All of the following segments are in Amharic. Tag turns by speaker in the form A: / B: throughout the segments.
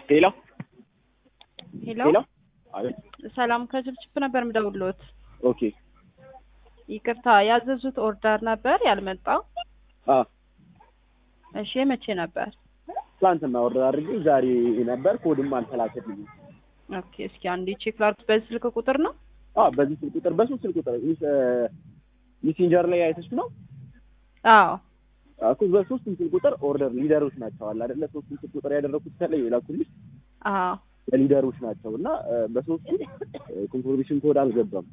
A: ሄሎ
B: ሄሎ
A: ሄሎ አቤት
B: ሰላም ከችፕችፕ ነበር የምደውልዎት።
A: ኦኬ
B: ይቅርታ ያዘዙት ኦርደር ነበር ያልመጣው።
A: አ
B: እሺ መቼ ነበር?
A: ትላንትና ኦርደር አድርጌ ዛሬ ነበር ኮድም አልተላከልኝም።
B: ኦኬ እስኪ አንዴ ቼክ ላድርግ። በዚህ ስልክ ቁጥር ነው?
A: አ በዚህ ስልክ ቁጥር በሶስት ስልክ ቁጥር ሚሴንጀር ላይ አይተሽ ነው
B: አዎ
A: እኮ በሶስት ስልክ ቁጥር ኦርደር ሊደሮች ናቸው አለ አይደለ? ሶስት ስልክ ቁጥር ያደረኩት ተለይ የላኩልሽ
B: አዎ
A: ለሊደሮች ናቸው እና በሶስቱ ኮንፎርሜሽን ኮድ አልገባም።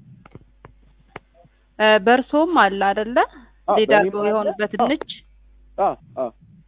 B: እ በእርሶም አለ አይደለ?
A: አዎ፣
B: ሊደር
A: በእኔም አለ።
B: የሆኑበት
A: አዎ።
B: ድንች
A: አ አ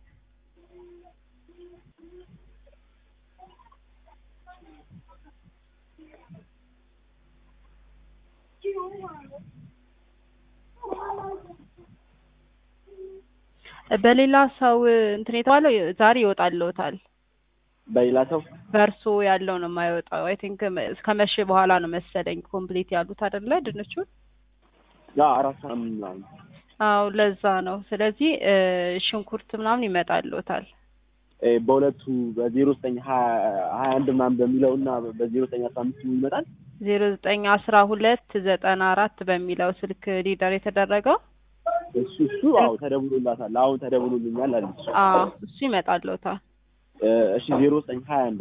B: በሌላ ሰው እንትን የተባለው ዛሬ ይወጣልዎታል።
A: በሌላ ሰው
B: በእርሶ ያለው ነው የማይወጣው። አይ ቲንክ እስከ መቼ በኋላ ነው መሰለኝ ኮምፕሊት ያሉት አይደለ ድንቹን?
A: ያ አራት ሰዓት ምናምን
B: አዎ ለዛ ነው። ስለዚህ እ ሽንኩርት ምናምን ይመጣልዎታል።
A: እ በሁለቱ በዜሮ ዘጠኝ ሀያ ሀያ አንድ ምናምን በሚለው እና በዜሮ ዘጠኝ አስራ አምስት ይመጣል።
B: ዜሮ ዘጠኝ አስራ ሁለት ዘጠና አራት በሚለው ስልክ ሊደር የተደረገው
A: እሱ እሱ አዎ ተደውሎላታል። አሁን ተደውሎልኛል አለች።
B: አዎ እሱ ይመጣልዎታል።
A: እ እሺ ዜሮ ዘጠኝ ሀያ አንድ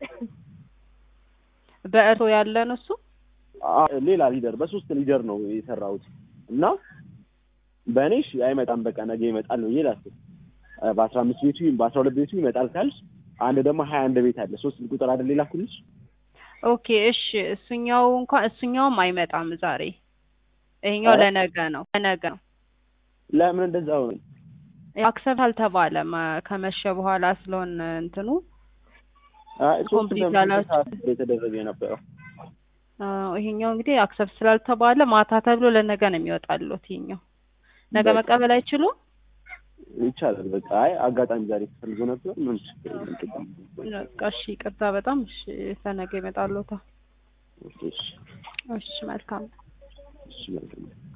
B: በእርሶ ያለ ነው እሱ?
A: አ ሌላ ሊደር በሶስት ሊደር ነው የሰራሁት እና በእኔ እሺ አይመጣም በቃ ነገ ይመጣል ነው ይላል። በአስራ አምስት ቤቱ በአስራ ሁለት ቤቱ ይመጣል ካልሽ አንድ ደግሞ ሀያ አንድ ቤት አለ ሶስት ቁጥር አይደል የላኩልሽ?
B: ኦኬ እሺ እሱኛው እንኳን እሱኛውም አይመጣም ዛሬ። ይሄኛው
A: ኧረ?
B: ለነገ ነው ለነገ ነው።
A: ለምን እንደዛ ሆነ?
B: አክሰፕት አልተባለም እ ከመሸ በኋላ ስለሆነ እንትኑ
A: አይ ሶስት
B: ኮምፕሊት
A: ለምን
B: ያላችሁ?
A: ሰዓት የተደረገ የነበረው
B: አዎ ይሄኛው እንግዲህ አክሰፕት ስላልተባለ ማታ ተብሎ ለነገ ነው የሚወጣልዎት። ይሄኛው ነገ
A: በቃ።
B: መቀበል አይችሉም?
A: ይቻላል በቃ አይ አጋጣሚ ዛሬ ተፈልጎ ነበር ምን ችግር የለም።
B: በቃ እሺ ይቅርታ በጣም እሺ ለነገ ይመጣልዎታል።
A: እሺ
B: እሺ መልካም
A: እሺ መልካም